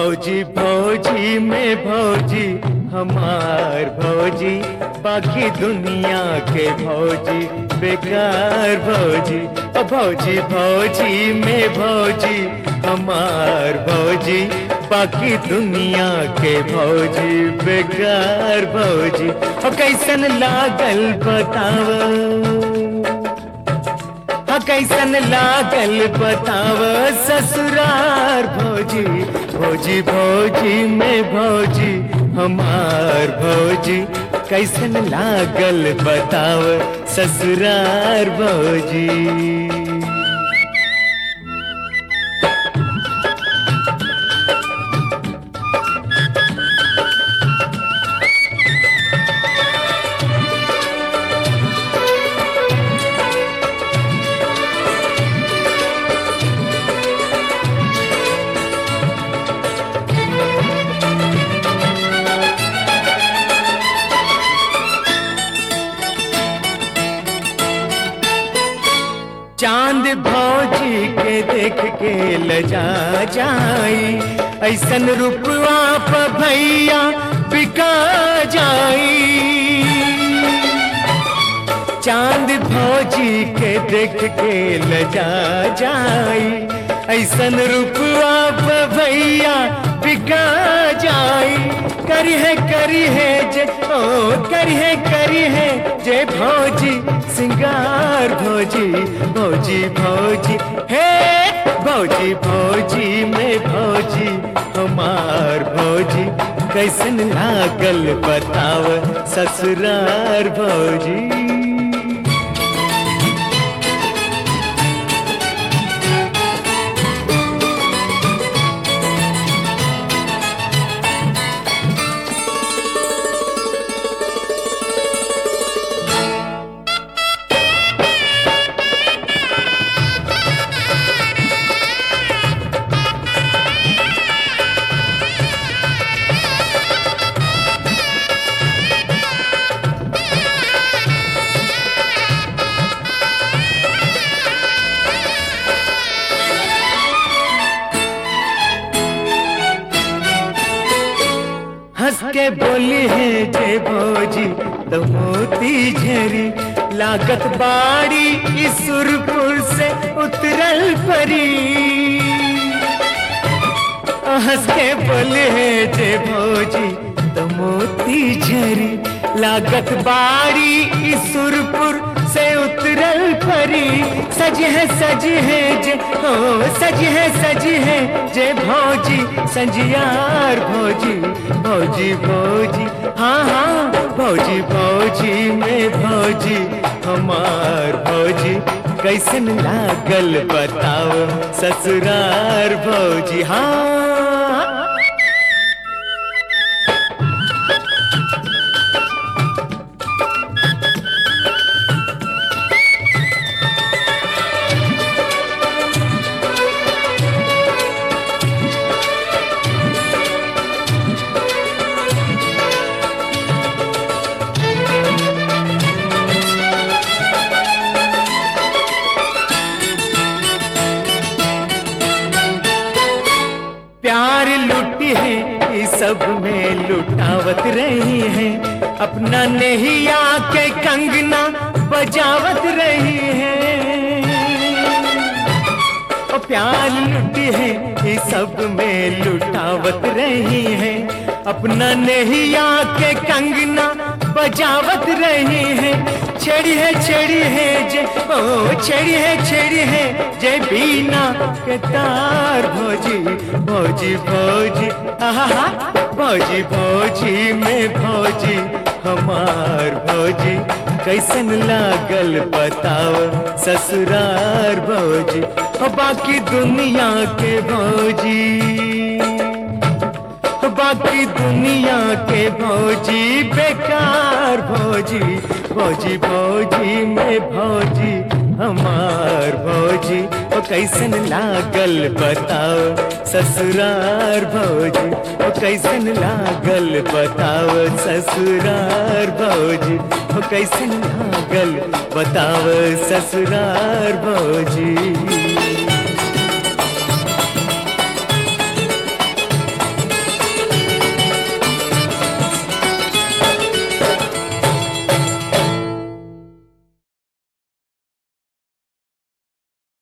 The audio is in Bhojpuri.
भौजी भौजी में भौजी हमार भौजी बाकी दुनिया के भौजी बेकार भौजी ओ भौजी भौजी में भौजी हमार भौजी बाकी दुनिया के भौजी बेकार भौजी ओ कैसन लागल बतावा हा कैसन लागल बताव ससुरार भौजी भौजी भौजी में भौजी हमार भौजी कैसन लागल बताव ससुरार भौजी चांद भौजी के देख के लजा जाई ऐसन रुपवा प भैया बिका जाई चांद भौजी के देख के लजा जाई ऐसन रुपवा प भैया बिका जाई करी है करी है जे ओ करी है करी है जे भौजी सिंगार भौजी भौजी भौजी हे भौजी भौजी में भौजी हमार भौजी कैसन लागल बताव ससुरार भौजी हंस के बोली है जे भौजी तो मोती झरी लागत बाड़ी इस सुरपुर से उतरल परी हंस के बोले है जे भौजी तो मोती झरी लागत बाड़ी इस सुरपुर से उतरल परी सज है सज है जे हो सज है सज है जे भौजी संजियार भौजी भौजी भौजी हाँ हाँ भौजी भौजी में भौजी हमार भौजी कैसन लागल बताओ ससुरार भौजी हाँ प्यार लुटी है इस सब में लुटावत रही है अपना नहीं आके कंगना बजावत रही है ओ प्यार लुटी है इस सब में लुटावत रही है अपना नहीं आके कंगना बजावत रही है छेड़ी है छेड़ी है जे ओ छेड़ी है छेड़ी है जे बीना के तार भौजी भौजी भौजी आहा भौजी भौजी में भौजी हमार भौजी कैसन लागल बताओ ससुरार भौजी ओ बाकी दुनिया के भौजी बाकी दुनिया के भौजी बेकार भौजी भौजी भौजी में भौजी हमार भौजी ओ कैसन लागल बताओ ससुरार भौजी ओ कैसन लागल बताओ ससुरार भौजी ओ कैसन लागल बताओ ससुरार भौजी